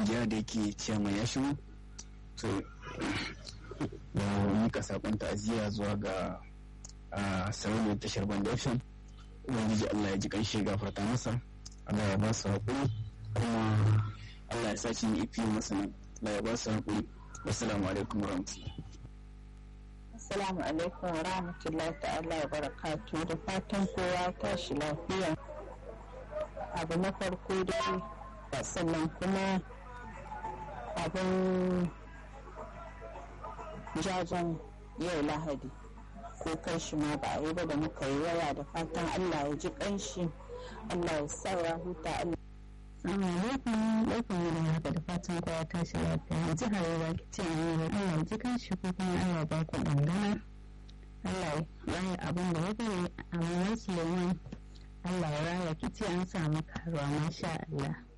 kungiya da yake ciyaman ya shigo to da mika sakon ta'aziyya zuwa ga sarauniyar tashar bandafin ubangiji allah ya ji kanshi gafarta masa allah ya ba su haƙuri kuma allah ya sace ni ifi masa nan allah ya ba su haƙuri wassalamu alaikum warahmatullahi Assalamu alaikum wa rahmatullahi ta'ala wa barakatu da fatan kowa tashi lafiya. Abu na farko dai sannan kuma abin jajen yau lahadi ko kai shi ma ba a yi ba da muka yi waya da fatan Allah ya ji kanshi Allah ya sa ya huta Allah Assalamu alaikum barkan mu da haka da fatan kowa tashi lafiya yanzu harewa ki ce an Allah ya ji kanshi ko kuma Allah ba ku dangana Allah ya yi abin da ya bari amma Suleiman Allah ya raya ki ce an samu karuwa masha Allah